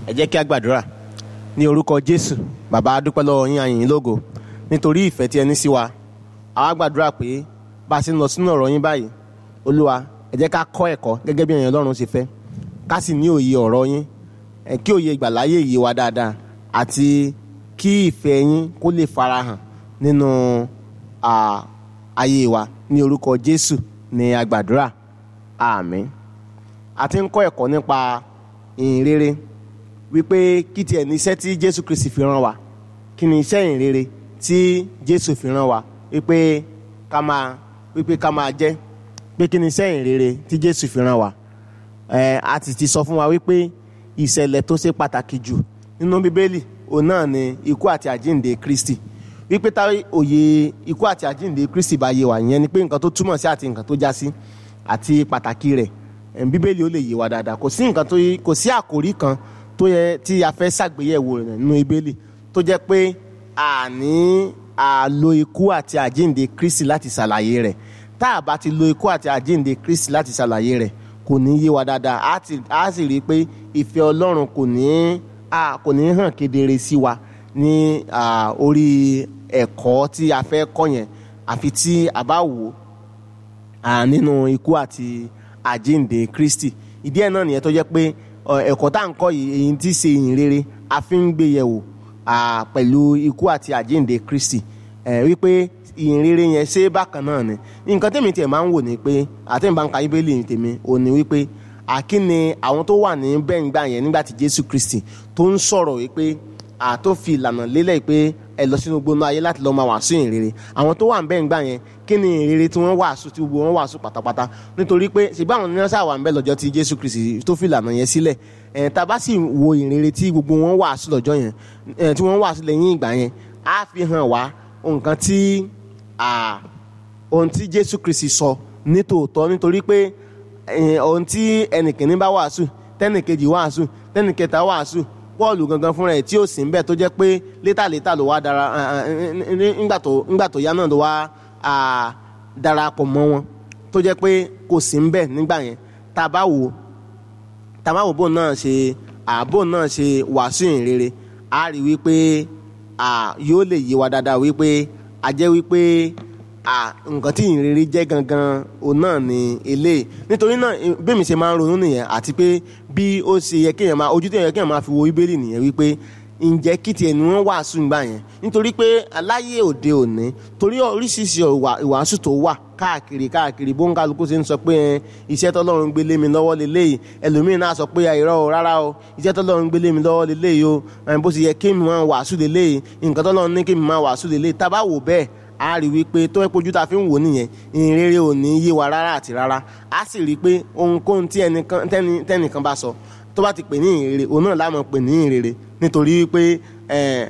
ẹ jẹ́ kí a gbàdúrà ní orúkọ jésù bàbá a dúpẹ́ lọ́wọ́ yín a yìn yín lógo nítorí ìfẹ́ tí ẹ ní sí wa àwa gbàdúrà pé bá a ṣe ń lọ sínú ọ̀rọ̀ yín báyìí olúwa ẹ jẹ́ ká kọ́ ẹ̀kọ́ gẹ́gẹ́ bí ẹ̀yin ọlọ́run ṣe fẹ́ ká sì ní òye ọ̀rọ̀ yín ẹ kí òye ìgbàláyé yé wa dáadáa àti kí ìfẹ́ yín kó lè farahàn nínú à, ayé wa ní orúkọ jésù ní a gbàdúrà àmín a ti ń kọ́ ẹ̀kọ́ nípa ìhìn rere wípé kí tiẹ̀ ní iṣẹ́ tí jésù kristi fi rán wa kí ni iṣẹ́ ìhìn rere tí jésù fi rán wa wípé ká máa wípé ká máa jẹ́ pé kí ni iṣẹ́ ìhìn rere tí jésù fi rán wa ẹ a ti ti sọ fún wa wípé ìṣẹ̀lẹ̀ tó ṣe pàtàkì jù nínú bíbélì òun náà ni ikú àti àjíǹde kristi wípé tá òye ikú àti àjíǹde kristi bá yé wa ìyẹn ni pé nǹkan tó túmọ̀ sí àti nǹkan tó já sí àti pàtàkì rẹ̀ ẹ̀m, bíbélì ó lè yé wa dáadáa kò sí nǹkan tó kò sí àkòrí kan tó yẹ tí a fẹ́ ṣàgbéyẹ̀wò rẹ̀ nínú bíbélì tó jẹ́ pé àní àlo ikú àti àjíǹde kristi láti ṣàlàyé rẹ̀ tá a bá ti lo ikú àti àjíǹde kristi láti ṣàlàyé rẹ̀ kò ní yé wa dáadáa á ti- á sì rí i pé ìfẹ́ ọlọ́run kò ní à, kò ní hàn kedere sí wa ní à, orí ẹ̀kọ́ tí a fẹ́ kọ́ yẹn àfi tí a bá wò ó à, nínú ikú àti àjíǹde kristi ìdí ẹ̀ náà nìyẹn tó jẹ́ pé ọ, ẹ̀kọ́ tá à ń kọ́ yìí èyí tí ṣe ìyìn rere a fi ń gbé yẹ̀wò à, pẹ̀lú ikú àti àjíǹde kristi ẹ̀ wípé ìyìn rere yẹn ṣé bákan náà ni nǹkan tèmi tiẹ̀ máa ń wò ni pé àti ìbá ń ka bíbélì tèmi ò ní wípé àkíni àwọn tó wà ní bẹ́ǹgbà yẹn nígbà tí jésù kristi tó ń sọ̀rọ̀ wípé àtó fi ìlànà lélẹ̀ pé ẹ lọ sínú gbóná ayé láti lọ́ọ́ máa wàásù ìyìn rere àwọn tó wà ń bẹ́ẹ̀ ń gbà yẹn kí ni ìyìn rere tí wọ́n wàásù tí gbogbo wọn wàásù pátápátá nítorí pé ṣùgbọ́n àwọn ní wọ́n ṣàwà ń bẹ́ lọ́jọ́ tí jésù kristi tó fi ìlànà yẹn sílẹ̀ ẹ̀ tá a bá sì wo ìyìn rere tí gbogbo wọn wàásù lọ́jọ́ yẹn ẹ̀ tí wọ́n wàásù lẹ́yìn ìgbà yẹn á fi hàn wá nǹkan tí à, ohun tí jésù kristi sọ ní tòótọ́ nítorí pé eh, ohun tí ẹnìkìnní bá wàásù tẹnìkejì wàásù tẹnìkẹta wàásù pọ́ọ̀lù gangan fúnra ẹ̀ tí ó sì ń bẹ̀ tó jẹ́ pé létàlétà ló wá dara ńgbà tó ńgbà tó yá náà ló wá à, darapọ̀ mọ́ wọn tó jẹ́ pé kò sí ń bẹ̀ nígbà yẹn tá a bá wò ó tá a bá wò bóun náà ṣe àbò náà ṣe wàásù ìhìn rere a rí wípé à, yóò lè yé wa dáadáa wípé a jẹ́ wípé à, nǹkan tí ìhìn rere jẹ́ gangan òun náà ni eléyìí nítorí náà eh, bí mi ṣe máa ń ronú nìyẹn àti pé bí ó ṣe yẹ kéèyàn máa ojú tó yẹ kéèyàn máa fi wo bíbélì nìyẹn wípé ǹjẹ́ kí tiẹ̀ ni wọ́n wàásù nígbà yẹn nítorí pé aláyé òde òní torí oríṣiríṣi ìwà- ìwàásù tó wà káàkiri káàkiri bó ń kálukú ṣe ń sọ pé ẹ, iṣẹ́ tọ́lọ́run gbé lé mi lọ́wọ́ leléyìí ẹlòmíín náà sọ pé àìrọ́ o rárá o iṣẹ́ tọ́lọ́run gbé lé mi lọ́wọ́ leléyìí o ẹ, bó ṣe yẹ kí mi máa wàásù leléyìí nǹkan tọ́lọ́run ní kí mi máa wàásù leléyìí tá a bá wò bẹ́ẹ̀ a rí wípé tó ẹ pojú tá a fi ń wò nìyẹn ìhìn rere ò ní yé wa rárá àti rárá a sì rí i pé ohunkóhun tí ẹnìkan tẹ́ni- tẹ́nìkan bá sọ tó bá ti pè ní ìhìn rere òun náà láàmú pè ní ìhìn rere nítorí wípé ẹ,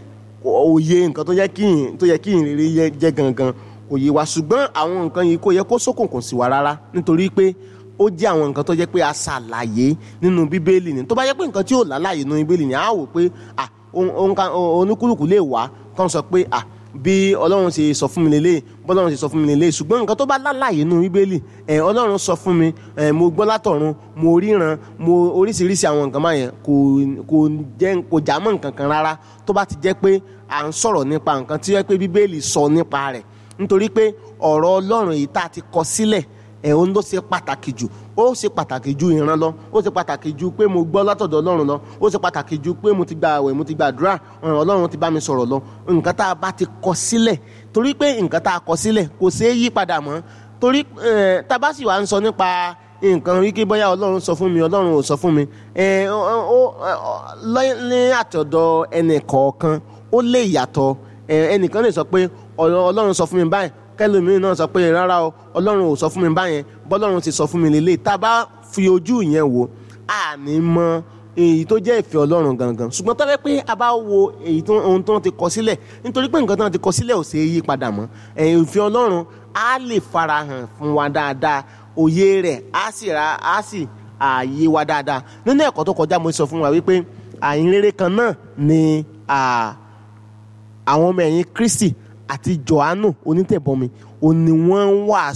òye nǹkan tó yẹ kí ìhìn- tó yẹ kí ìhìn rere yẹ- jẹ́ gangan kò yé wa ṣùgbọ́n àwọn nǹkan yìí kò yẹ kó ṣókùnkùn sí wa rárá nítorí pé ó jẹ́ àwọn nǹkan tó jẹ́ pé a ṣàlàyé nínú bíbélì ni tó bá jẹ́ pé nǹkan tí ò lálàyé nínú bíbélì ni a wò pé ah, ohun- ohun kan- oníkúlùkù lè wá kán sọ pé ah, bí ọlọ́run ṣe sọ fún mi lélẹ̀ bọ́lọ́run ṣe sọ fún mi lélẹ̀ ṣùgbọ́n nǹkan tó bá lálàyé nínú bíbélì ẹ̀ ọlọ́run sọ fún mi ẹ̀ mo gbọ́ látọ̀run mo ríran mo oríṣiríṣi àwọn nǹkan máa yẹn kò kò jẹ́ kò já mọ́ nǹkan kan rárá tó bá ti jẹ́ pé à ń sọ̀rọ̀ nípa nǹkan tí ó yẹ pé bíbélì sọ nípa rẹ̀ nítorí pé ọ̀rọ̀ ọlọ́run yìí tá a ti kọ sílẹ̀ ẹ̀ òun ló ṣe pàtàkì jù ó ṣe pàtàkì ju ìran lọ ó ṣe pàtàkì ju pé mo gbọ́ látọ̀dọ̀ ọlọ́run lọ ó ṣe pàtàkì ju pé mo ti gba àwẹ̀ mo ti gba àdúrà ọ̀ràn ọlọ́run ti bá mi sọ̀rọ̀ lọ nǹkan tá a bá ti kọ sílẹ̀ torí pé nǹkan tá a kọ sílẹ̀ kò ṣeé yí padà mọ́ torí eh, tá a bá sì wá ń sọ nípa nǹkan wíkí bóyá ọlọ́run sọ fún mi ọlọ́run ò sọ fún mi eh, ó- ó- ó- lọ́- ní àtọ̀dọ̀ ẹnì kọ̀ọ̀kan ó lè yàtọ̀ Eh, ẹnìkan lè sọ pé ọ̀rọ̀ ọlọ́run sọ fún mi báyìí kẹlòmíràn náà sọ pé rárá o ọlọ́run ò sọ fún mi báyẹn bọ́lọ́run ti sọ fún mi lélẹ̀ tá a bá fi ojú yẹn wò á ní mọ èyí tó jẹ́ ìfẹ́ ọlọ́run gangan ṣùgbọ́n tó fẹ́ pé a bá wo èyí tó ohun tó ti kọ sílẹ̀ nítorí pé nǹkan tó ti kọ sílẹ̀ ò ṣe é yí padà mọ́ ẹ̀yìn ìfẹ́ ọlọ́run á lè farahàn fún wa dáadáa òye rẹ̀ á sì ra á sì ààyè wa dáadáa nínú ẹ̀kọ́ tó kọjá mo sọ fún wa wípé àyìnrere kan náà ni à, àwọn ọmọ ẹ̀yìn kristi àti johannu onítẹ̀bọmi òun ni wọ́n ń wàásù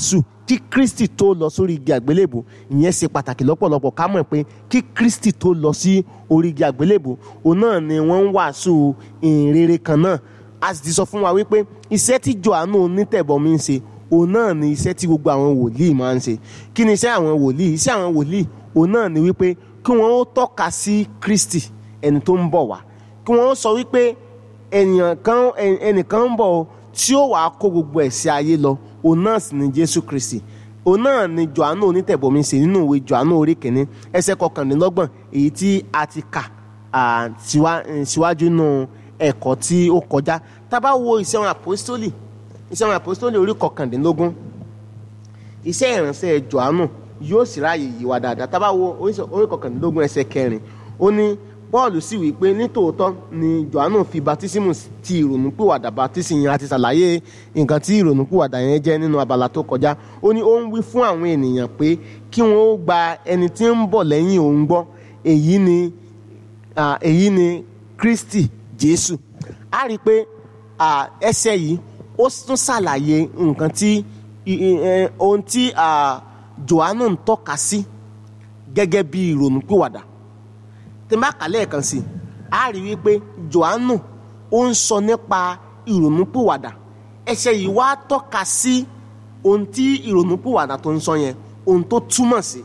kí kristi tó lọ sórí igi àgbélébù ìyẹn ṣe pàtàkì lọ́pọ̀lọpọ̀ ká mọ̀ pé kí kristi tó lọ sí orí igi àgbélébù òun náà ni wọ́n ń wàásù ìrere kan náà a sì ti sọ fún wa wípé iṣẹ́ tí johannu onítẹ̀bọmi ń ṣe òun náà ni iṣẹ́ tí gbogbo àwọn wòlíì máa ń ṣe kí ni iṣẹ́ àwọn wòlíì iṣẹ́ àwọn wòlíì òun náà ni wípé kí wọ́n ó tọ́ka sí kristi ẹni tó ń bọ̀ wá kí wọ́n ó sọ wípé ènìyàn kan ẹnìkan ń bọ̀ tí ó wàá kó gbogbo ẹ̀ṣẹ̀ ayé lọ òun náà sì ni jésù kristi òun náà ni johannu onítẹ̀bọmi ṣe nínú ìwé johannu orí kìíní ẹsẹ̀ kọkànlélọ́gbọ̀n èyí tí a ti kà síwájú nù ẹ̀kọ́ tí ó kọjá tá a bá wo iṣẹ́ àwọn àpòstólì iṣẹ́ àwọn àpòstólì orí kọkàndínlógún iṣẹ́ ìránṣẹ́ johannu yóò sì ráàyè yí wa dáadáa tá a bá wo orí kọkàndínlógún ẹsẹ̀ kẹrin ó ní paul sì wí pé nítòótọ́ ni johannu fi baptismu ti ìrònúpìwàdà baptismu yẹn àti ṣàlàyé nǹkan tí ìrònúpìwàdà yẹn jẹ́ nínú abala tó kọjá ó ní ó ń wí fún àwọn ènìyàn pé kí wọ́n ó gba ẹni tí ń bọ̀ lẹ́yìn òun gbọ́ èyí ni èyí ni kristi jésù a rí i pé ẹsẹ̀ yìí ó tún ṣàlàyé nǹkan tí ohun tí johannu ń tọ́ka sí gẹ́gẹ́ bí ìrònúpìwàdà tí n bá kà lẹ́ẹ̀kan sí i a rí wípé johannu ó ń sọ nípa ìrònúpìwàdà ẹsẹ̀ yìí wá tọ́ka sí ohun tí ìrònúpìwàdà tó ń sọ yẹn ohun tó túmọ̀ sí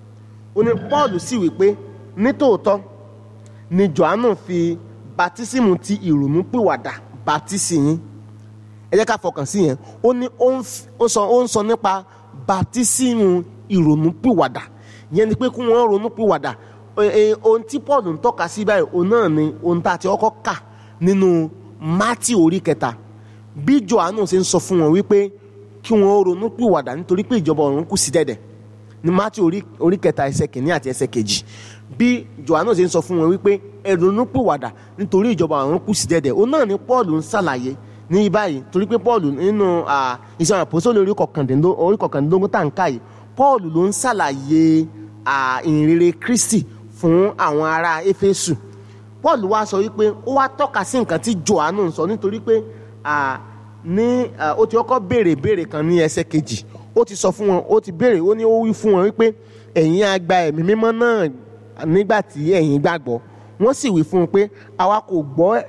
ó ní paul sì wípé nítòótọ́ ni johannu fi batísímù ti ìrònúpìwàdà batísì yín ẹ jẹ́ ká fọkàn sí yẹn ó ní ó ń sọ nípa batísímù ìrònúpìwàdà yẹn ni pé kí wọ́n ronúpìwàdà ohun tí paul ń tọ́ka sí báyìí òun náà ni ohun tá a ti kọ́kọ́ kà nínú mátì orí kẹta bí johannu ṣe ń sọ fún wọn wípé kí wọ́n ronú pìwàdà nítorí pé ìjọba ọ̀run kù sí dẹ̀dẹ̀ ní mátì orí kẹta ẹsẹ̀ kìíní àti ẹsẹ̀ kejì bí johannu ṣe ń sọ fún wọn wípé ẹ ronú pìwàdà nítorí ìjọba ọ̀run kù sí dẹ̀dẹ̀ òun náà ni paul ń ṣàlàyé ní báyìí torí pé paul nínú ìṣàn àpòsóòlù orí kọkàndínlógún tá à ń ká yìí paul ló ń ṣàlàyé ìrere kristi fún àwọn ará éfésù paul wá sọ wípé ó wá tọ́ka sí nǹkan tí johannu ń sọ nítorí pé ní ó ti kọ́kọ́ béèrè béèrè kan ní ẹsẹ̀ kejì ó ti sọ fún wọn ó ti béèrè ó ní ó wí fún wọn wípé ẹ̀yin á gba ẹ̀mí mímọ́ náà nígbà tí ẹ̀yin gbàgbọ́ wọ́n sì wí fún un pé àwa kò gbọ́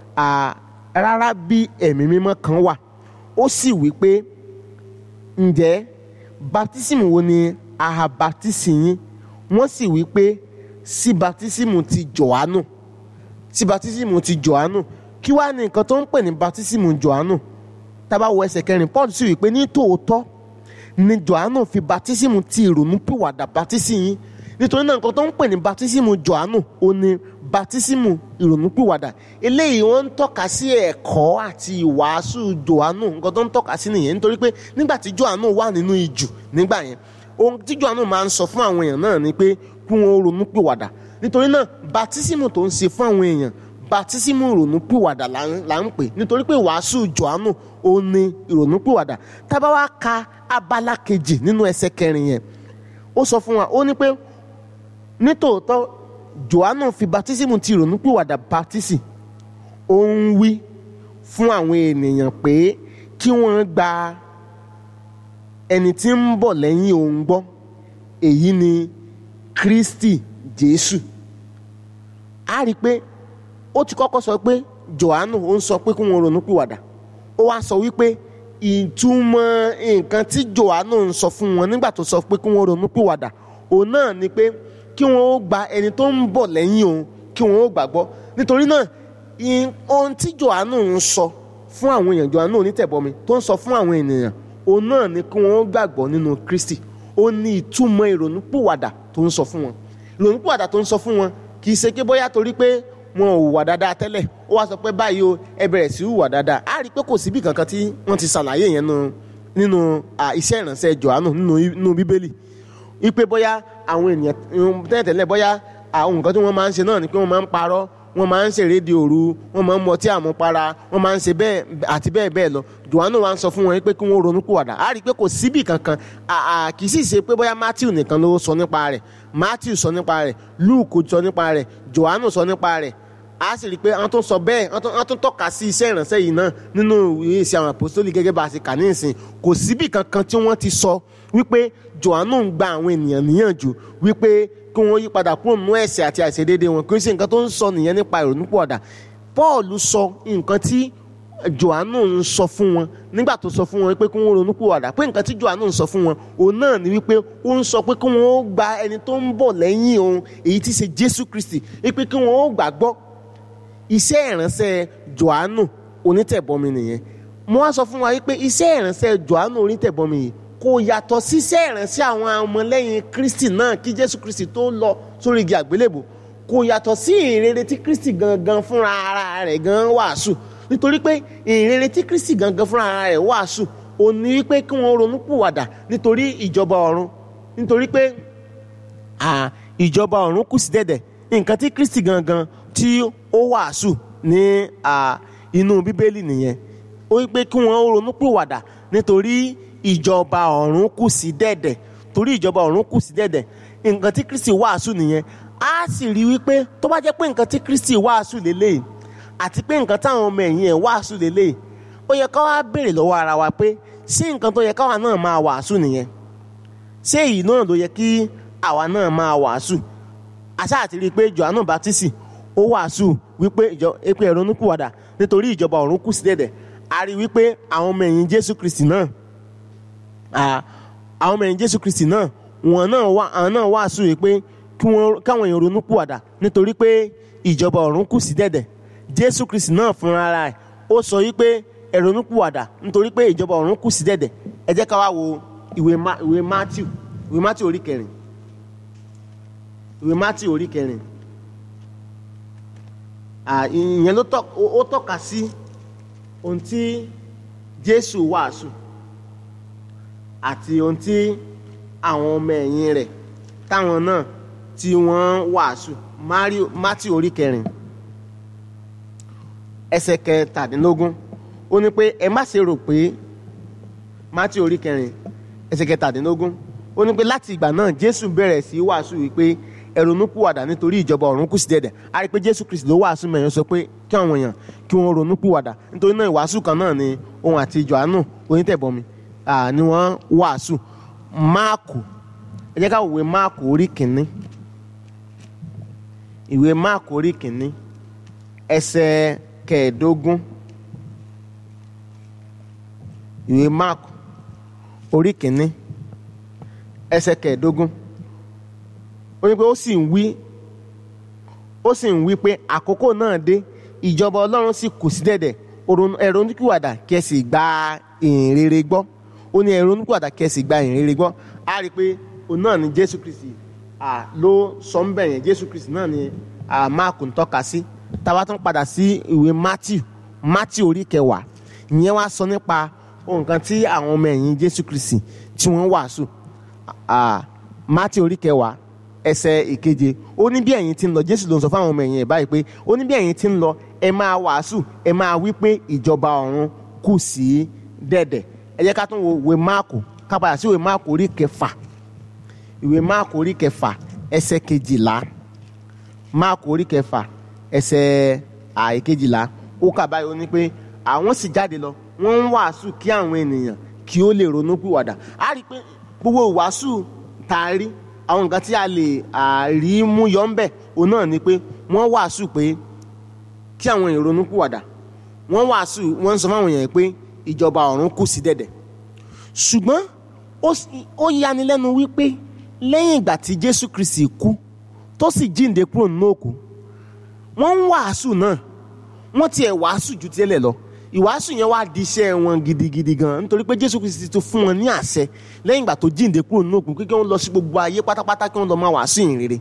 rárá bí ẹ̀mí mímọ́ kan wà ó sì wí pé ǹjẹ́ baptism wo ni aha baptism yín wọ́n sì wí pé sí baptism ti Jòhánù sí baptism ti Jòhánù kí wàá ní nǹkan tó ń pè ní baptism Jòhánù tábà wọ ẹsẹ̀ kẹrin Paul sì wí pé ní tòótọ́ ni Jòhánù fi baptism ti ìrònúpìwàdà baptism yín nítorí náà nǹkan tó ń pè ní baptism Jòhánù ó ní baptism ìrònúpìwàdà eléyìí wọ́n ń tọ́ka sí ẹ̀kọ́ àti ìwàásù Jòhánù nǹkan tó ń tọ́ka sí nìyẹn nítorí pé nígbà tí Jòhánù wà nínú ìjù nígbà yẹn ohun tí Jòhánù máa ń sọ fún àwọn èèyàn náà ni pé kí wọ́n ronúpìwàdà nítorí náà baptism tó ń ṣe fún àwọn èèyàn baptism ìrònúpìwàdà là ń pè nítorí pé wàásù Jòhánù ó ní ìrònúpìwàdà tá bá wá ka abala kejì nínú ẹsẹ̀ kẹrin yẹn ó sọ fún wa ó ní pé nítòótọ́ Jòhánù fi baptism ti ìrònúpìwàdà baptism ó ń wí fún àwọn ènìyàn pé kí wọ́n gba ẹni tí ń bọ̀ lẹ́yìn òun gbọ́ èyí ni Kristi Jésù a rí i pé ó ti kọ́kọ́ sọ pé Jòhánù ó ń sọ pé kí wọ́n ronúpìwàdà ó wá sọ wípé ìtumọ̀ nǹkan tí Jòhánù ń sọ fún wọn nígbà tó sọ pé kí wọ́n ronúpìwàdà òun náà ni pé kí wọ́n ó gba ẹni tó ń bọ̀ lẹ́yìn òun kí wọ́n ó gbàgbọ́ nítorí náà ohun tí Jòhánù ń sọ fún àwọn èèyàn Jòhánù onítẹ̀bọmi tó ń sọ fún àwọn ènìyàn òun náà ni kí wọ́n ó gbàgbọ́ nínú Kristi ó ní ìtumọ̀ ìrònúpìwàdà tó ń sọ fún wọn ìrònúpìwàdà tó ń sọ fún wọn kì í ṣe pé bóyá torí pé wọn ò hùwà dáadáa tẹ́lẹ̀ ó wá sọ pé báyìí o ẹ bẹ̀rẹ̀ sí hùwà dáadáa á rí i pé kò síbi kankan tí wọ́n ti ṣàlàyé yẹn nínú iṣẹ́ ìránṣẹ́ Jòhánù nínú Bíbélì wípé bóyá àwọn ènìyàn tẹ́lẹ̀tẹ́lẹ̀ bóyá àwọn nǹkan tí wọ́n máa ń ṣe náà ni pé wọ́n máa ń parọ́ wọ́n máa ń ṣeré di òru wọ́n máa ń mọtí àmupara wọ́n máa ń ṣe bẹ́ẹ̀ àti bẹ́ẹ̀ bẹ́ẹ̀ lọ Jòhánù wa ń sọ fún wọn pé kí wọ́n ronú pìwàdà á rí i pé kò síbì kankan kì í sì ṣe pé bóyá Matthew nìkan ló sọ nípa rẹ̀ Matthew sọ nípa rẹ̀ Luke sọ nípa rẹ̀ Jòhánù sọ nípa rẹ̀ a sì rí i pé wọ́n tún sọ bẹ́ẹ̀ wọ́n tún- wọ́n tún tọ́ka sí iṣẹ́ ìránṣẹ́ yìí náà nínú ìwé ìṣe àwọn àpòsítélì gẹ́gẹ́ bá a ṣe kà ní ìsìn kò síbì kankan tí wọ́n ti sọ wípé Jòhánù ń gba àwọn ènìyàn níyànjú wípé kí wọ́n yí padà kúrò nínú ẹ̀ṣẹ̀ àti àìṣedéédéé wọn kì í ṣe nǹkan tó ń sọ nìyẹn nípa ìrònúpìwàdà Paul sọ nǹkan tí Jòhánù ń sọ fún wọn nígbà tó sọ fún wọn pé kí wọ́n ronúpìwàdà pé nǹkan tí Jòhánù ń sọ fún wọn òun náà ni wípé ó ń sọ pé kí wọ́n ó gba ẹni tó ń bọ̀ lẹ́yìn òun èyí tí í ṣe Jésù Kristi wípé kí wọ́n ó gbàgbọ́ iṣẹ́ ìránṣẹ́ Jòhánù onítẹ̀bọmi nìyẹn mo wá sọ fún wa wípé iṣẹ́ ìránṣẹ́ Jòhánù onítẹ̀bọmi yìí kò yàtọ̀ síṣẹ́ ìránṣẹ́ àwọn ọmọlẹ́yìn Kristi náà kí Jésù Kristi tó lọ sórí igi àgbélébò kò yàtọ̀ sí ìrere tí Kristi gangan fúnra ara rẹ̀ gan wàásù nítorí pé ìrere tí Kristi gangan fúnra ara rẹ̀ wàásù ò ní wípé kí wọ́n ronú pìwàdà nítorí ìjọba ọ̀run nítorí pé à, ìjọba ọ̀run kù sí dẹ̀dẹ̀ nǹkan tí Kristi gangan tí ó wàásù ní à, inú bíbélì nìyẹn ó wípé kí wọ́n ronú pìwàdà nítorí ìjọba ọ̀run kù sí dẹ̀dẹ̀ torí ìjọba ọ̀run kù sí dẹ̀dẹ̀ nǹkan tí Kristi wàásù nìyẹn á sì rí wípé tó bá jẹ́ pé nǹkan tí Kristi wàásù lélẹ́yìí àti pé nǹkan táwọn ọmọ ẹ̀yìn ẹ̀ wàásù lélẹ́yìí ó yẹ ká wá béèrè lọ́wọ́ ara wa pé ṣé nǹkan tó yẹ káwa náà máa wàásù nìyẹn ṣé èyí náà ló yẹ kí àwa náà máa wàásù àṣà àti rí i pé Jòhánù Bátísì ó wàásù wípé ìjọ epe ẹ̀rọ onípùwàdà nítorí ìjọba ọ̀run kù sí dẹ̀dẹ̀ a rí i wípé àwọn ọmọ ẹ̀yìn Jésù Kristi náà à, àwọn ọmọ ẹ̀yìn Jésù Kristi náà wọn náà wà àwọn náà wàásù wípé kí wọ́n káwọn èèyàn ronúpùwàdà nítorí pé ìjọba ọ̀run kù sí dẹ̀dẹ̀ Jésù Kristi náà fúnra ara ẹ̀ ó sọ wípé ẹ ronúpìwàdà nítorí pé ìjọba ọ̀run kù sí dẹ̀dẹ̀ ẹ jẹ́ ká wá wo ìwé Ma- ìwé Matthew ìwé Matthew orí kẹrin ìwé Matthew orí kẹrin à, ìyẹn ló tọ́ ó- ó tọ́ka sí ohun tí Jésù wàásù àti ohun tí àwọn ọmọ ẹ̀yìn rẹ̀ táwọn náà tí wọ́n wàásù Mario- Matthew orí kẹrin ẹsẹ̀ kẹtàdínlógún ó ní pé ẹ má ṣe rò pé Mátíù orí kẹrin ẹsẹ̀ kẹtàdínlógún ó ní pé láti ìgbà náà Jésù bẹ̀rẹ̀ sí í wàásù wípé ẹ ronúpìwàdà nítorí ìjọba ọ̀run kù sí dẹ̀dẹ̀ a rí i pé Jésù Kristi ló wàásù mẹ́rin sọ pé kí àwọn èèyàn kí wọ́n ronúpìwàdà nítorí náà ìwàásù kan náà ni òun àti Jòhánù onítẹ̀bọmi ah, ni wọ́n wàásù Máàkù ẹ jẹ́ ká wo ìwé Máàkù orí kìíní ìwé Máàkù orí kìíní ẹsẹ̀ kẹẹ̀ẹ́dógún ìwé mark orí kìíní ẹsẹ̀ kẹẹ̀ẹ́dógún ó ní pé ó sì ń wí ó sì ń wí pé àkókò náà dé ìjọba ọlọ́run sì kù sí dẹ̀dẹ̀ Òrònú- ẹ ronúpìwàdà kí ẹ sì gba ìhìnrere gbọ́ ó ní ẹ ronúpìwàdà kí ẹ sì gba ìhìnrere gbọ́ á rí i pé òun náà ni jésù kristi à, ló sọ ń bẹ̀ yẹn jésù kristi náà ni à, mark ń tọ́ka sí táwa tún padà sí ìwé matthew matthew orí kẹwàá ìyẹn wá sọ nípa nǹkan tí àwọn ọmọ ẹ̀yìn jésù kristi tí wọ́n wàásù à, matthew orí kẹwàá ẹsẹ̀ ìkeje ó ní bí ẹ̀yin ti ń lọ jésù ló ń sọ fáwọn ọmọ ẹ̀yìn ẹ̀ báyìí pé ó ní bí ẹ̀yin ti ń lọ ẹ máa wàásù ẹ máa wí pé ìjọba ọ̀run kù sí dẹ̀dẹ̀ ẹ jẹ́ ká tún wo ìwé máàkù ká padà sí ìwé máàkù orí kẹfà ìwé máàkù orí kẹfà ẹsẹ̀ kejìlá máàkù orí kẹfà ẹsẹ̀ àìkejìlá ó kà báyìí ó ní pé àwọn sì jáde lọ wọ́n ń wàásù kí àwọn ènìyàn kí ó lè ronú pìwàdà á rí i pé gbogbo ìwàásù tá a rí àwọn nǹkan tí a lè à, rí mú yọ ń bẹ̀ òun náà ni pé wọ́n wàásù pé kí àwọn èèyàn ronú pìwàdà wọ́n wàásù wọ́n ń sọ fáwọn èèyàn pé ìjọba ọ̀run kù sí dẹ̀dẹ̀ ṣùgbọ́n ó sì- ó yanilẹ́nu wípé lẹ́yìn ìgbà tí Jésù Kristi kú tó sì jíǹde kúrò nínú òkú wọ́n ń wàásù náà wọ́n tiẹ̀ wàásù ju tẹ́lẹ̀ lọ ìwàásù yẹn wá di iṣẹ́ wọn gidigidi gan nítorí pé Jésù Kristi ti fún wọn ní àṣẹ lẹ́yìn ìgbà tó jíǹde kúrò nínú òkú kí wọ́n lọ sí gbogbo ayé pátápátá kí wọ́n lọ máa wàásù ìyìn rere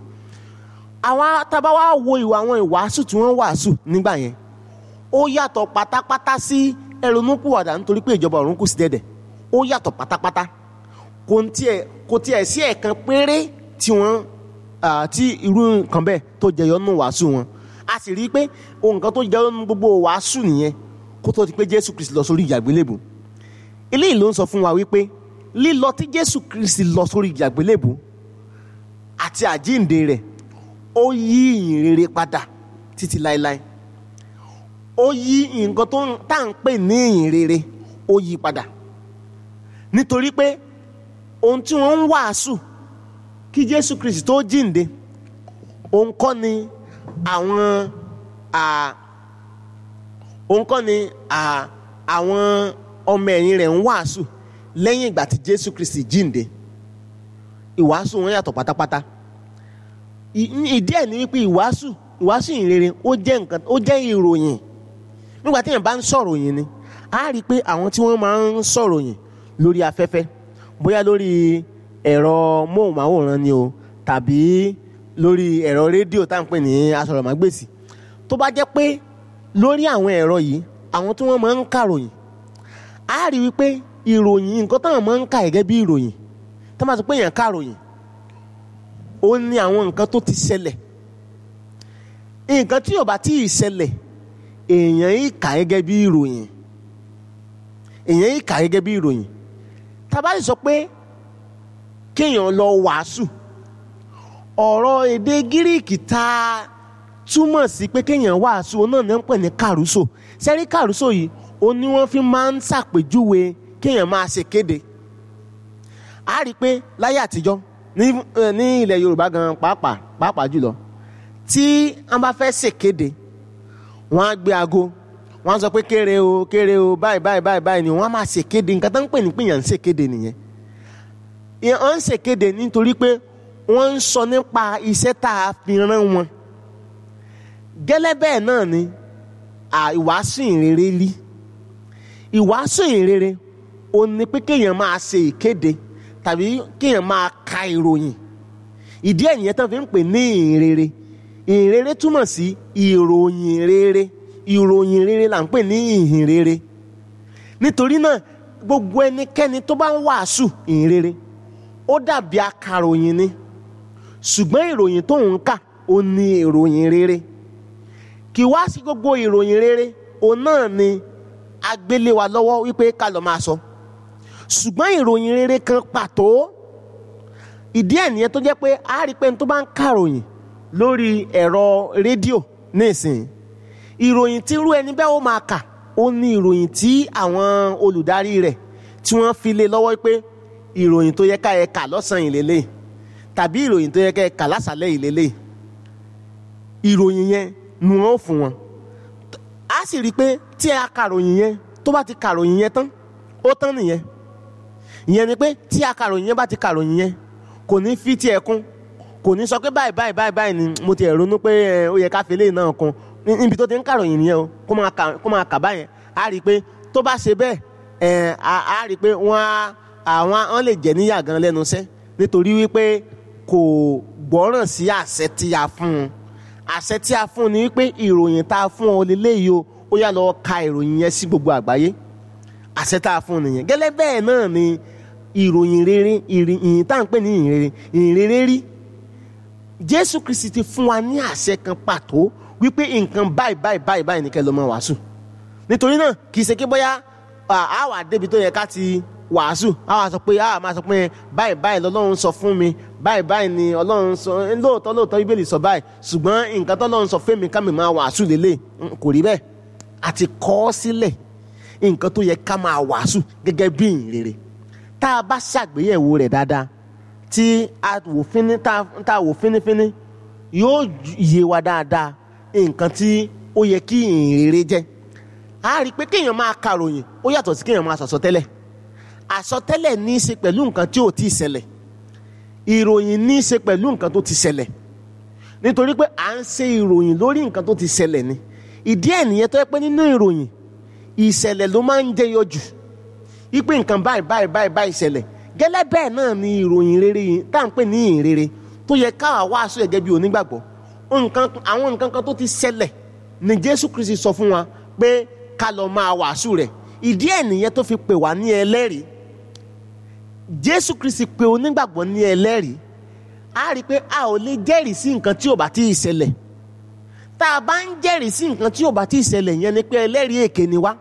àwa tábà wá wo ìwà àwọn ìwàásù tí wọ́n wàásù nígbà yẹn ó yàtọ̀ pátápátá sí ẹrunúpìwàdà nítorí pé ìjọba ọ̀run kù sí dẹ̀dẹ̀ ó yàtọ̀ pátápátá kò tiẹ̀ kò tiẹ̀ sí ẹ̀kan péré tí wọ́n ah, tí irú nǹkan bẹ́ẹ̀ tó jẹyọ nínú wàásù wọn a sì rí i pé ohun kan tó jẹyọ nínú gbogbo wàásù nìyẹn kó tó di pé Jésù Kristi lọ sórí ìyàgbélébù eléyìí ló ń sọ fún wa wípé lílọ tí Jésù Kristi lọ sórí ìyàgbélébù àti àjíǹde rẹ̀ ó yí ìyìn rere padà títí láéláé ó yí nǹkan tó tá à ń pè ní ìyìn rere ó yí padà nítorí pé ohun tí wọ́n ń wàásù kí Jésù Kristi tó jíǹde òun kọ́ ni àwọn òun kọ́ ni àwọn ọmọ ẹ̀yìn rẹ̀ ń wàásù lẹ́yìn ìgbà tí Jésù Kristi jíǹde ìwàásù wọn yàtọ̀ pátápátá ìdí ẹ̀ ni wípé ìwàásù ìwàásù ìrere ó jẹ́ nǹkan ó jẹ́ ìròyìn nígbà tí èèyàn bá ń sọ̀rọ̀ yìí ni a rí i pé àwọn tí wọ́n máa ń sọ̀rọ̀ yìí lórí afẹ́fẹ́ bóyá lórí ẹ̀rọ móhùnmáwòrán ni o tàbí lórí ẹ̀rọ rédíò tá à ń pè ní asọ̀rọ̀mágbèsì tó bá jẹ́ pé lórí àwọn ẹ̀rọ yìí àwọn tí wọ́n máa ń kàròyìn a rí i wípé ìròyìn nǹkan táwọn máa ń kà gẹ́gẹ́ bí ìròyìn tó máa sọ pé èèyàn kàròyìn ó ní àwọn nǹkan tó ti ṣẹlẹ̀ nǹkan tí ò bá tí ì ṣẹlẹ̀ èèyàn yìí kà gẹ́gẹ́ bí ìròyìn èèyàn yìí kà gẹ́gẹ́ bí ìròyìn tá bá sì sọ pé kéèyàn lọ wàásù ọ̀rọ̀ èdè gíríìkì tá a túmọ̀ sí pé kéèyàn wàásù náà ní wọ́n pè ní kàrúsò sẹ́rí kàrúsò yìí ó ní wọ́n fi máa ń ṣàpèjúwe kéèyàn máa ṣe kéde a rí i pé láyé àtijọ́ ní ní ilẹ̀ Yorùbá gan pàápàá pàápàá jùlọ tí wọ́n bá fẹ́ ṣèkéde wọ́n á gbé aago wọ́n á sọ pé kéré o kéré o báyìí báyìí báyìí báyìí ni wọ́n á máa ṣèkéde nǹkan tó ń pè ní pìyàn ń ṣèkéde nìyẹn wọ́n ń ṣèkéde nítorí pé wọ́n ń sọ nípa iṣẹ́ tá a fi rán wọn gẹ́lẹ́ bẹ́ẹ̀ náà ni ìwàásù ìrere rí ìwàásù ìrere ó ní pé kéèyàn máa ṣe ìkéde tàbí kéèyàn máa ka ìròyìn ìdí ẹ̀ nìyẹn tán fi ń pè ní ìrere ìrere túmọ̀ sí ìròyìn rere ìròyìn rere là ń pè ní ìhìn rere nítorí náà gbogbo ẹnikẹ́ni tó bá ń wàásù ìhìn rere ó dàbí akàròyìn ni ṣùgbọ́n ìròyìn tó ń kà ó ní ìròyìn rere kì wá sí gbogbo ìròyìn rere òun náà ni agbélé wa lọ́wọ́ wípé ká lọ́ọ́ máa sọ ṣùgbọ́n ìròyìn rere kan pàtó ìdí ẹ̀ nìyẹn tó jẹ́ pé a rí pé tó bá ń kàròyìn lórí ẹ̀rọ rédíò nísìnyí ìròyìn tí irú ẹni bẹ́ẹ̀ ó máa kà ó ní ìròyìn tí àwọn olùdarí rẹ̀ tí wọ́n fi lé lọ́wọ́ pé ìròyìn tó yẹ ká ẹ kà lọ́sàn-án ìlélẹ̀ tàbí ìròyìn tó yẹ ká ẹ kà lásàlẹ̀ ìlélẹ̀ ìròyìn yẹn ni wọ́n fún wọn a sì rí i pé tí a kàròyìn yẹn tó bá ti kàròyìn yẹn tán ó tán nìyẹn ìyẹn ni pé tí a kàròyìn yẹn bá ti kàròyìn yẹn kò ní fi tiẹ̀ kún kò ní sọ pé báyìí báyìí báyìí báyìí ni mo ti ẹ̀ ronú pé ó yẹ ká fi eléyìí náà kún níbi tó ti ń kàròyìn nìyẹn o kó máa kà kó máa kà báyẹn a rí i pé tó bá ṣe bẹ́ẹ̀ ẹ̀ a rí i pé wọ́n á àwọn wọ́n lè jẹ́ níyà gan lẹ́nu iṣẹ́ nítorí wípé kò gbọ́ràn sí àṣẹ tí a fún un àṣẹ tí a fún un ni wípé ìròyìn tá a fún ọ lélẹ́yìí o ó yá lọ ka ìròyìn yẹn sí gbogbo àgbáyé àṣẹ tá a fún un nìyẹn gẹ́lẹ́ bẹ́ẹ̀ náà ni ìròyìn rere ìrìn tá à ń pè ní ìrìn rere ìrìn rere rí Jésù Kristi ti fún wa ní àṣẹ kan pàtó wípé nǹkan báyìí báyìí báyìí báyìí ní kẹ́ ló máa wàásù nítorí náà kì í ṣe kí bóyá a wà débi tó yẹ ká ti wàásù a wà sọ pé a máa sọ pé báyìí báyìí lọ́lọ́run sọ fún mi báyìí báyìí ni Ọlọ́run sọ lóòótọ́ lóòótọ́ Bíbélì sọ báyìí ṣùgbọ́n nǹkan tọ́lọ́run sọ fẹ́mi ká mi máa wàásù lélẹ̀ kò rí bẹ́ẹ̀ àti kọ́ ọ sílẹ̀ nǹkan tó yẹ ká máa wàásù gẹ́gẹ́ bí ìrere tá a bá ṣàgbéyẹ̀wò rẹ̀ dáadáa tí a wò fíní tá a wò fínífíní yóò yé wa dáadáa nǹkan tí ó yẹ kí ìrere jẹ́ a rí i pé kéèyàn máa kàròyìn ó yàtọ̀ sí kéèyàn máa sọ̀sọ̀tẹ́lẹ̀ àsọtẹ́lẹ̀ ní í ṣe pẹ̀lú nǹkan tí ò tí ì ṣẹlẹ̀ ìròyìn ní í ṣe pẹ̀lú nǹkan tó ti ṣẹlẹ̀ nítorí pé à ń ṣe ìròyìn lórí nǹkan tó ti ṣẹlẹ̀ ni ìdí ẹ̀ nìyẹn tó yẹ pé nínú ìròyìn ìṣẹ̀lẹ̀ ló máa ń jẹyọ jù wípé nǹkan báyìí báyìí báyìí báyìí ṣẹlẹ̀ gẹ́lẹ́ bẹ́ẹ̀ náà ni ìròyìn rere yìí tá à ń pè ní ìrere tó yẹ káwa wàásù gẹ́gẹ́ bí onígbàgbọ́ nǹkan àwọn nǹkan kan tó ti ṣẹlẹ̀ ni Jésù Kristi sọ fún wa pé ká lọ máa wàásù rẹ̀ ìdí ẹ̀ nìyẹn tó fi pè wá ní ẹlẹ́rìí Jésù Kristi pè onígbàgbọ́ ní ẹlẹ́rìí a rí i pé a ò lè jẹ́rìí sí nǹkan tí ò bá tí ì ṣẹlẹ̀ tá a bá ń jẹ́rìí sí nǹkan tí ò bá tí ì ṣẹlẹ̀ yẹn ni pé ẹlẹ́rìí èké ni wá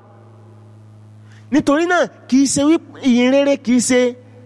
nítorí náà kì í ṣe ìyìn rere kì í ṣe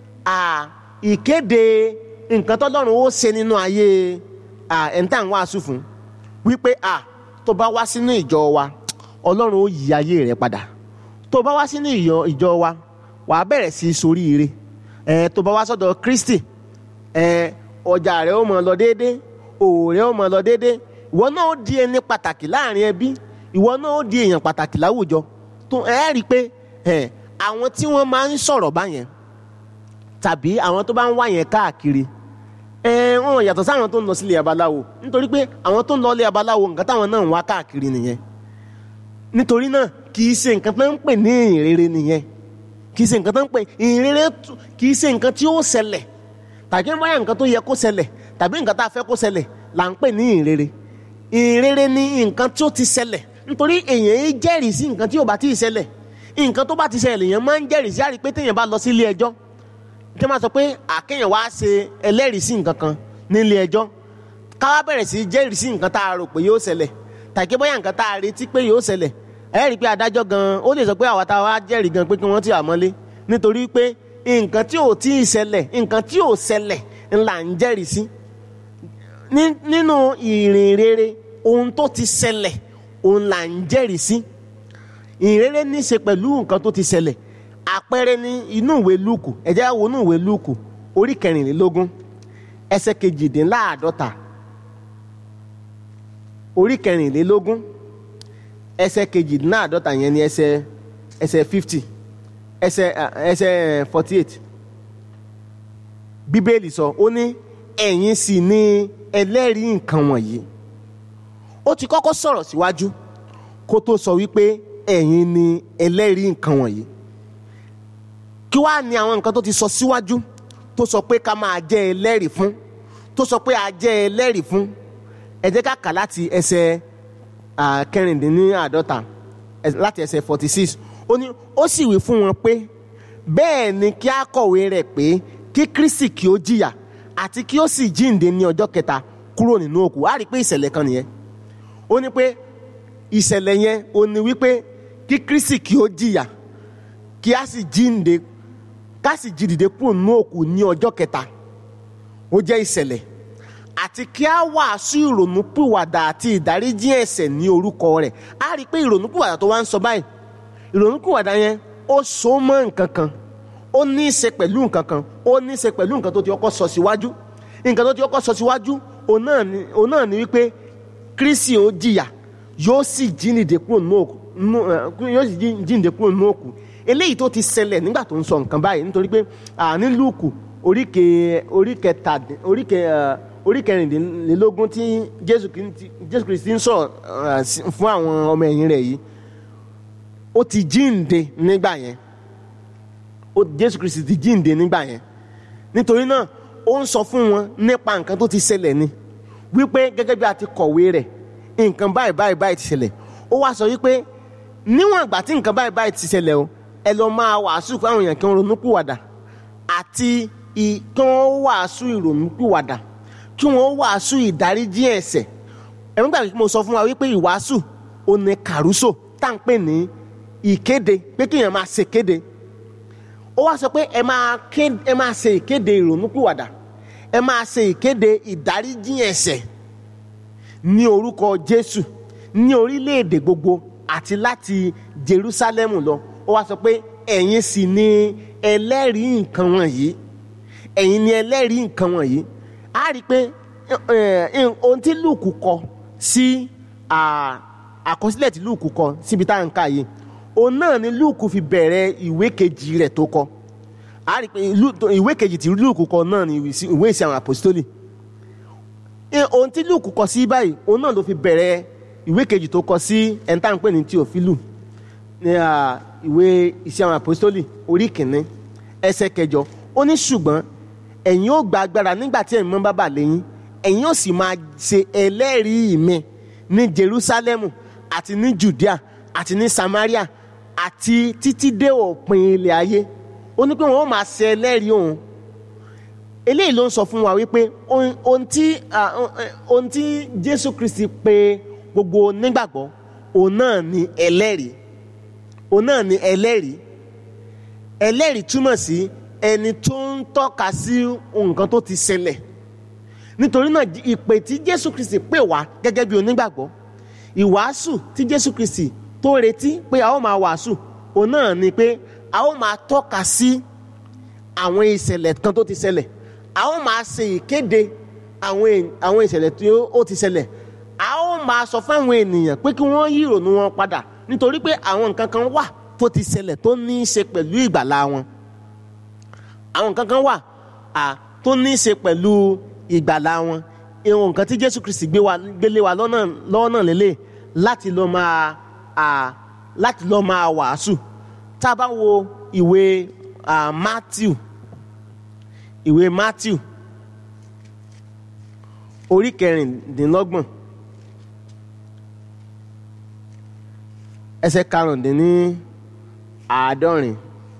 ìkéde nǹkan tọ́lọ́run ó ṣe nínú ayé ẹ̀ńtà ń wàásù fún wípé tó bá wá sínú ìjọ wa ọlọ́run ó yí ayé rẹ padà tó bá wá sínú ìyọ- ìjọ wa wàá bẹ̀rẹ̀ sí í soríire ẹ tó bá wá sọ́dọ̀ Kristi ẹ ọjà rẹ ó mọ lọ déédéé òwò rẹ ó mọ lọ déédéé ìwọ náà ó di ẹni pàtàkì láàrin ẹbí ìwọ náà ó di èèyàn pàtàkì láwùjọ tó ẹ rí i pé ẹ àwọn tí wọ́n máa ń sọ̀rọ̀ báyẹn tàbí àwọn tó bá ń wá yẹn káàkiri ẹ wọn yàtọ̀ sáwọn tó ń lọ sílé abaláwo nítorí pé àwọn tó ń lọ ilé abaláwo nǹkan táwọn náà ń wá káàkiri nìyẹn nítorí náà kì í ṣe nǹkan tó ń pè ní ìrere nìyẹn kì í ṣe nǹkan tó ń pè ìrere tú- kì í ṣe nǹkan tí ó ṣẹlẹ̀ tàbí báyà nǹkan tó yẹ kó ṣẹlẹ̀ tàbí nǹkan tá a fẹ́ kó ṣẹlẹ̀ là ń pè ní ìrere ìrere ni nǹkan tí ó ti ṣẹlẹ̀ nítorí èèyàn yìí jẹ́rìí sí nǹkan tí ò bá tí ì ṣẹlẹ̀ nǹkan tó bá ti ṣẹlẹ̀ lèèyàn máa ń jẹ́rìí sí àrí pé téèyàn bá lọ sí ilé ẹjọ́ tí wọ́n máa sọ pé àkéèyàn wá ṣe ẹlẹ́rìí sí nǹkan kan nílé ẹjọ́ káwá bẹ̀rẹ̀ sí í jẹ́rìí sí nǹkan tá a rò pé yóò ṣẹlẹ̀ tàbí bóyá nǹkan tá a retí pé yóò ṣẹlẹ̀ ẹ rí i pé adájọ́ gan ó lè sọ pé àwa tá a wá jẹ́rìí gan pé kí wọ́n ti àmọ́lé nítorí pé nǹkan tí ò tí ì ṣẹlẹ̀ nǹkan tí ò ṣẹlẹ̀ ńlá ń jẹ́rìí sí ní- nínú ìrìn rere ohun tó ti ṣẹlẹ̀ òun là ń jẹ́rìí sí ìrere ní í ṣe pẹ̀lú nǹkan tó ti ṣẹlẹ̀ àpẹẹrẹ ní inú ìwé lúùkù ẹ jẹ́ ká wo inú ìwé lúùkù orí kẹrìnlélógún ẹsẹ̀ kejìdínláàdọ́ta orí kẹrìnlélógún ẹsẹ̀ kejìdínláàdọ́ta yẹn ni ẹsẹ̀ ẹsẹ̀ fifty ẹsẹ̀ ah, ẹsẹ̀ forty eight bíbélì sọ ó ní ẹ̀yin sì ni ẹlẹ́rìí nǹkan wọ̀nyí ó ti kọ́kọ́ sọ̀rọ̀ síwájú kó tó sọ wípé ẹ̀yin ni ẹlẹ́rìí nǹkan wọ̀nyí kí wàá ní àwọn nǹkan tó ti sọ síwájú tó sọ pé ká máa jẹ́ ẹlẹ́rìí fún tó sọ pé a jẹ́ ẹlẹ́rìí fún ẹ jẹ́ ká kà láti ẹsẹ̀ ah, kẹrìndínláàdọ́ta ẹ- láti ẹsẹ̀ forty six ó ní ó sì wí fún wọn pé bẹ́ẹ̀ ni kí a kọ̀wé rẹ̀ pé kí Kristi kí ó jìyà àti kí ó sì jíǹde ní ọjọ́ kẹta kúrò nínú òkú á rí i pé ìṣẹ̀lẹ̀ kan nìyẹn ó ní pé ìṣẹ̀lẹ̀ yẹn ó ní wípé kí Kristi kí ó jìyà kí a sì jíǹde ká sì jí dìde kúrò nínú òkú ní ọjọ́ kẹta ó jẹ́ ìṣẹ̀lẹ̀ àti kí a wàásù ìrònúpìwàdà àti ìdáríjì ẹ̀ṣẹ̀ ní orúkọ rẹ̀ á rí i pé ìrònúpìwàdà tó wá ń sọ báyìí ìrònúpìwàdà yẹn ó so mọ́ nǹkan kan ó ní í ṣe pẹ̀lú nǹkan kan ó ní í ṣe pẹ̀lú nǹkan tó ti kọ́kọ́ sọ síwájú nǹkan tó ti kọ́kọ́ sọ síwájú òun náà ni òun náà ni wípé Kristi ó jìyà yóò sì jíǹde kúrò nínú òkú nínú, eh, yóò sì jí- jíǹde kúrò nínú òkú eléyìí tó ti ṣẹlẹ̀ nígbà tó ń sọ nǹkan báyìí nítorí pé àní Lúùkù oríke oríkẹta oríke eh, orí kẹrìndínlélógún tí Jésù Kristi Jésù Kristi ń sọ̀rọ̀ eh, sí- fún àwọn ọmọ ẹ̀yìn rẹ̀ yìí ó ti jíǹde nígbà yẹn ó Jésù Kristi ti jíǹde nígbà yẹn nítorí náà ó ń sọ fún wọn nípa nǹkan tó ti ṣẹlẹ̀ ni wípé gẹ́gẹ́ bí a ti kọ̀wé rẹ̀ nǹkan báyìí báyìí báyìí ti ṣẹlẹ̀ ó wá sọ wípé níwọ̀n ìgbà tí nǹkan báyìí báyìí ti ṣẹlẹ̀ o ẹ lọ máa wàásù fún àwọn èèyàn kí wọ́n ronúpìwàdà àti ì- kí wọ́n wàásù ìrònúpìwàdà kí wọ́n wàásù ìdáríjì ẹ̀ṣẹ̀ ẹ̀mí gbàgbé mo sọ fún wa wípé ìwàásù ò ní kàrúsò tá à ń pè ní ìkéde pé kéèyàn máa ṣe kéde ó wá sọ pé ẹ máa ké- ẹ máa ṣe ìkéde ìrònúpìwàdà ẹ máa ṣe ìkéde ìdáríjì ẹ̀ṣẹ̀ ní orúkọ Jésù ní orílẹ̀-èdè gbogbo àti láti Jerúsálẹ́mù lọ ó wá sọ pé ẹ̀yin sì ni ẹlẹ́rìí nǹkan wọ̀nyí ẹ̀yin ni ẹlẹ́rìí nǹkan wọ̀nyí a rí i pé eh, eh, ohun tí Lúùkù kọ sí ah, àkọsílẹ̀ tí Lúùkù kọ síbi tá à ń kà yìí òun náà ni Lúùkù fi bẹ̀rẹ̀ ìwé kejì rẹ̀ tó kọ a rí i pé Lú- ìwé kejì tí Lúùkù kọ náà ni ìwé ìsìn àwọn àpòstólì Eh, ohun tí Lúùkù kọ sí báyìí òun náà ló fi bẹ̀rẹ̀ ìwé kejì tó kọ sí ẹni tá à ń pè ní Tíófílù ní à, ìwé iṣẹ́ àwọn àpòstólì orí kìíní ẹsẹ̀ kẹjọ ó ní ṣùgbọ́n ẹ̀yin ó gba agbára nígbà tí ẹ̀yin mọ́ bá bà lẹ́yìn ẹ̀yin ó sì máa ṣe ẹlẹ́rìí mi ní Jerúsálẹ́mù àti ní Judea àti ní Samaria àti títí dé òpin ilẹ̀ ayé ó ní pé wọn ó máa ṣe ẹlẹ́rìí òun eléyìí ló ń sọ fún wa wípé ohun ohun tí ah, ohun tí Jésù Kristi pè gbogbo nígbàgbọ́ òun náà ni ẹlẹ́rìí òun náà ni ẹlẹ́rìí ẹlẹ́rìí túmọ̀ sí ẹni tó ń tọ́ka sí nǹkan tó ti ṣẹlẹ̀ nítorí náà ìpè tí Jésù Kristi pè wá gẹ́gẹ́ bí onígbàgbọ́ ìwàásù tí jésù kristi tó retí pé a ó máa wàásù òun náà ni pé a ó máa tọ́ka sí àwọn ìṣẹ̀lẹ̀ kan tó ti ṣẹlẹ̀ a ó máa ṣe ìkéde àwọn è- àwọn ìṣẹ̀lẹ̀ tí ó- ó ti ṣẹlẹ̀ a ó máa sọ fún àwọn ènìyàn pé kí wọ́n yí ìrònú wọn padà nítorí pé àwọn nǹkan kan wà tó ti ṣẹlẹ̀ tó ní í ṣe pẹ̀lú ìgbàlá wọn àwọn nǹkan kan wà à, tó ní í ṣe pẹ̀lú ìgbàlá wọn ìwọ̀n nǹkan tí jésù kristi gbé wa gbélé wa lọ́nà lọ́nà lélẹ̀ láti lọ máa à, láti lọ máa wàásù tá a bá wo ìwé à, matthew ìwé matthew orí kẹrìndínlọ́gbọ̀n ẹsẹ̀ karùndínní àádọ́rin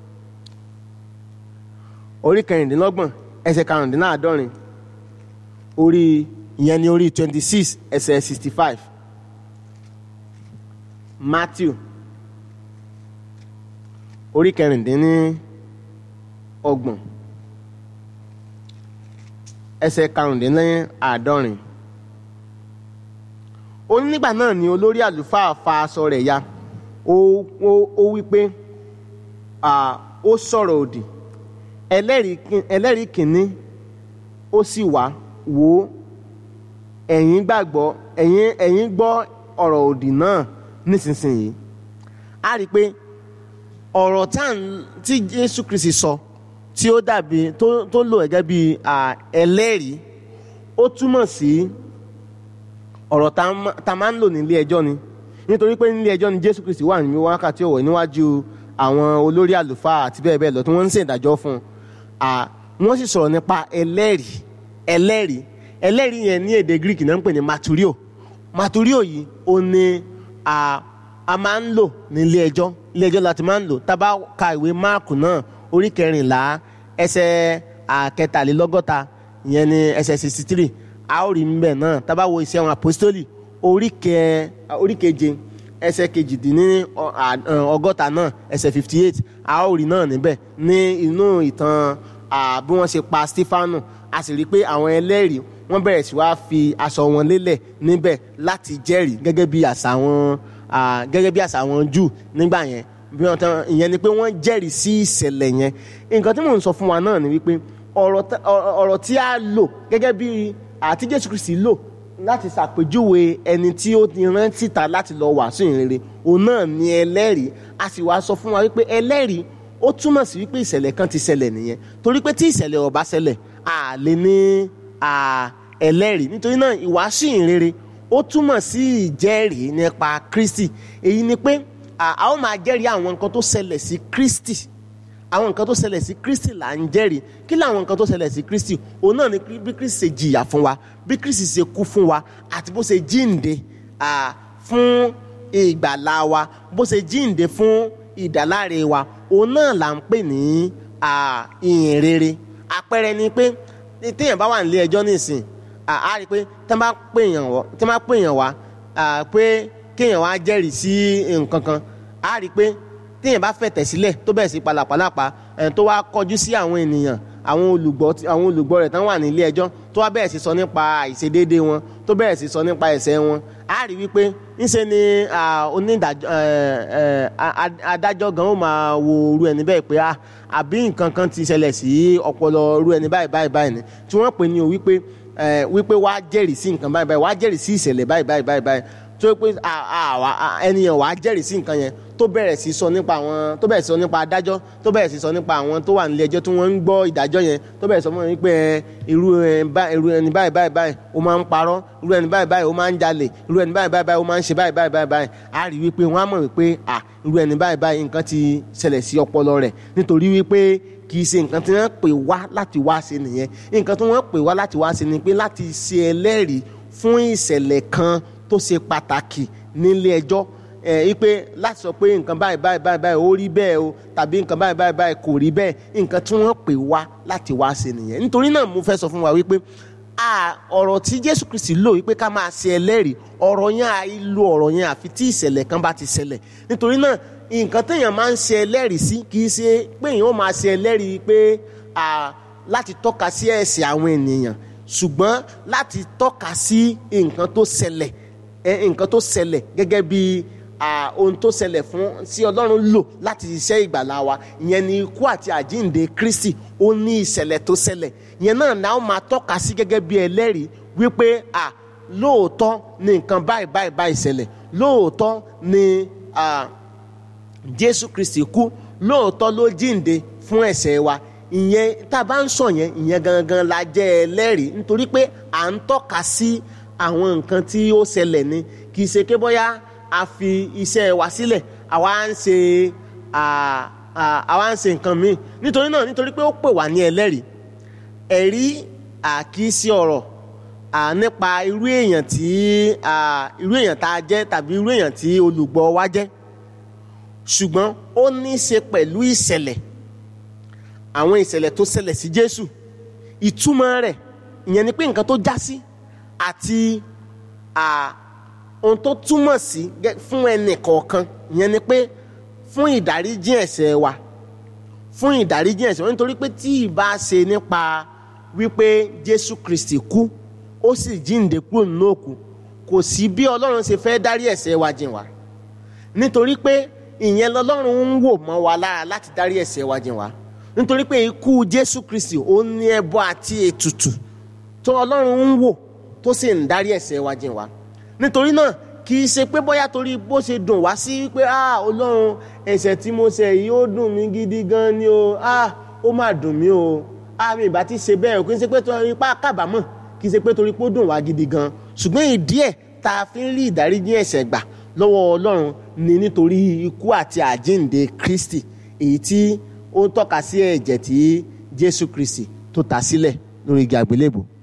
orí kẹrìndínlọ́gbọ̀n ẹsẹ̀ karùndínláàádọ́rin orí ìyẹn ní orí twenty six ẹsẹ̀ sixty five matthew orí kẹrìndínní ọgbọ̀n ẹsẹ̀ karùndínláàádọ́rin ó ní nígbà náà ni olórí àlùfáà fa aṣọ rẹ̀ ya ó ó ó wí pé à, ó sọ̀rọ̀ òdì ẹlẹ́rìí kin- ẹlẹ́rìí kìíní ó sì wá wò ó ẹ̀yin gbàgbọ́ ẹ̀yin ẹ̀yin gbọ́ ọ̀rọ̀ òdì náà nísinsìnyí a rí i pé ọ̀rọ̀ tá à ń- tí Jésù Kristi sọ tí ó dàbí tó tó lò gẹ́gẹ́ bí à, ẹlẹ́rìí ó túmọ̀ sí ọ̀rọ̀ tá a má- tá a máa ń lò nílé ẹjọ́ ni nítorí pé nílé ẹjọ́ ni Jésù Kristi wà ní wákàtí ọ̀wọ̀ níwájú àwọn olórí àlùfáà àti bẹ́ẹ̀ bẹ́ẹ̀ lọ tí wọ́n ń ṣèdájọ́ fún un à, wọ́n sì sọ̀rọ̀ nípa ẹlẹ́rìí ẹlẹ́rìí ẹlẹ́rìí yẹn ní èdè Greek náà ń pè ní maturio maturio yìí ó ní à, a máa ń lò nílé ẹjọ́ ilé ẹjọ́ láti máa ń lò tá a bá ka ìwé máàkù náà orí kẹrìnlá ẹsẹ̀ àkẹtàlélọ́gọ́ta ìyẹn ní ẹsẹ̀ sixty three a ó rí mbẹ̀ náà tá a bá wo iṣẹ́ àwọn apostoli orí kẹ orí keje ẹsẹ̀ kejìdínní ọ- à- ẹ, ọgọ́ta náà ẹsẹ̀ fifty eight a ó rí náà níbẹ̀ ní inú ìtàn à, bí wọ́n ṣe pa Stefanu a sì rí i pé àwọn ẹlẹ́rìí wọ́n bẹ̀rẹ̀ sí wá fi aṣọ wọn lélẹ̀ níbẹ̀ láti jẹ́rìí gẹ́gẹ́ bí àṣà wọn à, gẹ́gẹ́ bí àṣà wọn jù nígbà yẹn bí wọ́n tán ìyẹn ni pé wọ́n jẹ́rìí sí ìṣẹ̀lẹ̀ yẹn nǹkan tí mò ń sọ fún wa náà ni wípé ọ̀rọ̀ tá- ọ̀rọ̀ ọ̀rọ̀ tí a lò gẹ́gẹ́ bí àti Jésù Kristi lò láti ṣàpèjúwe ẹni tí ó ti rán síta láti lọ wàásù ìrere òun náà ni ẹlẹ́rìí a sì wá sọ fún wa wípé ẹlẹ́rìí ó túmọ̀ sí wípé ìṣẹ̀lẹ̀ kan ti ṣẹlẹ̀ nìyẹn torí pé tí ìṣẹ̀lẹ̀ ò bá ṣẹlẹ̀ a lè ní à, ẹlẹ́rìí nítorí náà ìwàásù ìrere ó túmọ̀ sí ìjẹ́rìí nípa Kristi èyí ni pé à, a ó máa jẹ́rìí àwọn nǹkan tó ṣẹlẹ̀ sí Kristi àwọn nǹkan tó ṣẹlẹ̀ sí Kristi là ń jẹ́rìí kí làwọn nǹkan tó ṣẹlẹ̀ sí Kristi òun náà ni bí Kristi ṣe jìyà fún wa bí Kristi ṣe kú fún wa àti bó ṣe jíǹde à, fún ìgbàlá wa bó ṣe jíǹde fún ìdáláre wa òun náà là ń pè ní à, ìyìn rere àpẹẹrẹ ni pé téèyàn bá wà nílé ẹjọ́ nísìn à, á rí i pé tí wọ́n bá pèèyàn wá tí wọ́n bá pèèyàn wá à, pé kéèyàn wá jẹ́rìí sí nǹkan kan á rí i pé téèyàn bá fẹ̀tẹ̀ sílẹ̀ tó bẹ̀rẹ̀ sí palàpalàpa ẹ̀ tó wá kọjú sí àwọn ènìyàn àwọn olùgbọ́ tí- àwọn olùgbọ́ rẹ̀ tán wà nílé ẹjọ́ tó wá bẹ̀rẹ̀ sí sọ nípa àìṣedéédé wọn tó bẹ̀rẹ̀ sí sọ nípa ẹ̀ṣẹ̀ wọn á rí wípé ńṣe ni à, onídàájọ́ ẹ̀, ẹ̀, a- a- adájọ́ gan ó máa wo irú ẹni bẹ́ẹ̀ pé ah, àbí nǹkan kan ti ṣẹlẹ̀ sí ọpọlọ irú ẹni báyìí báyìí báyìí ni tí wọ́n pè ní o wípé ẹ̀, wípé wá jẹ́rìí sí nǹkan báyìí báyìí wá jẹ́rìí sí ìṣẹ̀lẹ̀ báyìí báyìí báyìí báyìí tó pé à- à- wá- à- ẹnìyàn wàá jẹ́rìí sí nǹkan yẹn tó bẹ̀rẹ̀ sí sọ nípa àwọn tó bẹ̀rẹ̀ sí sọ nípa adájọ́ tó bẹ̀rẹ̀ sí sọ nípa àwọn tó wà nílé ẹjọ́ tí wọ́n ń gbọ́ ìdájọ́ yẹn tó bẹ̀rẹ̀ sọ fún wọn pé ẹ, irú ẹ, bá- irú ẹni báyìí báyìí báyìí ó máa ń parọ́ irú ẹni báyìí báyìí ó máa ń jalè irú ẹni báyìí báyìí báyìí ó máa ń ṣe báyìí báyìí báyìí báyìí á rí wípé wọ́n á mọ̀ wípé à irú ẹni báyìí báyìí nǹkan ti ṣẹlẹ̀ sí ọpọlọ rẹ̀ nítorí wípé kì í ṣe nǹkan tí wọ́n pè wá láti wá ṣe nìyẹn nǹkan tí wọ́n pè wá láti wá ṣe ni pé láti ṣe ẹlẹ́rìí fún ìṣẹ̀lẹ̀ kan tó ṣe pàtàkì nílé ẹjọ́ ẹ ipe láti sọ pé nǹkan báyìí báyìí báyìí báyìí ó rí bẹ́ẹ̀ o tàbí nǹkan báyìí báyìí báyìí kò rí bẹ́ẹ̀ nǹkan tí wọ́n pè wá láti wá ṣe nìyẹn nítorí náà mo fẹ́ sọ fún wa wípé a ọ̀rọ̀ tí Jésù Kristi lò wípé ká máa ṣe ẹlẹ́rìí ọ̀rọ̀ yẹn à í lo ọ̀rọ̀ yẹn àfi tí ìṣẹ̀lẹ̀ kan bá ti ṣẹlẹ̀ nítorí náà nǹkan téèyàn máa ń ṣe ẹlẹ́rìí sí kì í ṣe pé èèyàn ó máa ṣe ẹlẹ́rìí pé à, láti tọ́ka sí ẹ̀ṣẹ̀ àwọn ènìyàn ṣùgbọ́n láti tọ́ka sí nǹkan tó ṣẹlẹ̀ ẹ, nǹkan tó ṣẹlẹ̀ gẹ́gẹ́ bí à, ohun tó ṣẹlẹ̀ fún sí ọlọ́run lò láti ṣiṣẹ́ ìgbàlá wa ìyẹn ni ikú àti àjíǹde kristi ó ní ìṣẹ̀lẹ̀ tó ṣẹlẹ̀ ìyẹn náà náà ó máa tọ́ka sí gẹ́gẹ́ bí ẹlẹ́rìí wípé à lóòótọ́ ni nǹkan báyìí báyìí báyìí ṣẹlẹ̀ lóòótọ́ ni à, jésù kristi kú lóòótọ́ ló jíǹde fún ẹ̀ṣẹ̀ wa ìyẹn tá a bá ń sọ yẹn ìyẹn gangan la jẹ́ ẹlẹ́rìí nítorí pé à ń tọ́ka sí àwọn nǹkan tí ó ṣẹlẹ̀ ni kì í ṣe pé bóyá a fi iṣẹ́ wa sílẹ̀ àwa ń ṣe à, à, àwa ń ṣe nǹkan míì nítorí náà nítorí pé ó pè wá ní ẹlẹ́rìí ẹ̀rí àkíyèsí ọ̀rọ̀ à, nípa irú èèyàn tí à, irú èèyàn tá a jẹ́ tàbí irú èèyàn tí olùgbọ́ wa jẹ́ ṣùgbọ́n ó ní í ṣe pẹ̀lú ìṣẹ̀lẹ̀ àwọn ìṣẹ̀lẹ̀ tó ṣẹlẹ̀ sí Jésù ìtumọ̀ rẹ̀ ìyẹn ni pé nǹkan tó já sí àti à, ohun tó túmọ̀ sí gẹ́- fún ẹnì kọ̀ọ̀kan ìyẹn ni pé fún ìdáríjì ẹ̀ṣẹ̀ wa fún ìdáríjì ẹ̀ṣẹ̀ wa nítorí pé tí ìbá ṣe nípa wípé Jésù Kristi kú ó sì jíǹde kúrò nínú òkú kò sí bí Ọlọ́run ṣe fẹ́ dárí ẹ̀ṣẹ̀ wa jìn wá nítorí pé ìyẹn lọ́lọ́run ń wò mọ́ wa lára láti dárí ẹ̀ṣẹ̀ wa jìn wá nítorí pé ikú Jésù Kristi ó ní ẹbọ àti ètùtù tó Ọlọ́run ń wò tó sì ń dárí ẹ̀ṣẹ̀ wa jìn wá nítorí náà kì í ṣe pé bóyá torí bó ṣe dùn wá sí pé ah Ọlọ́run ẹ̀ṣẹ̀ tí mo ṣẹ̀ yìí ó dùn mí gidi gan ni o ah ó mà dùn mí o ah mi ìbá ti ṣe bẹ́ẹ̀ o kì í ṣe pé torí pa kábàámọ̀ kì í ṣe pé torí pé ó dùn wá gidi gan ṣùgbọ́n ìdí ẹ̀ tá a fi ń rí ìdáríjì ẹ̀ṣẹ̀ gbà lọ́wọ́ Ọlọ́run ni nítorí ikú àti àjíǹde Kristi èyí tí ó ń tọ́ka sí ẹ̀jẹ̀ tí Jésù Kristi tó ta sílẹ̀ lórí igi àgbélébùú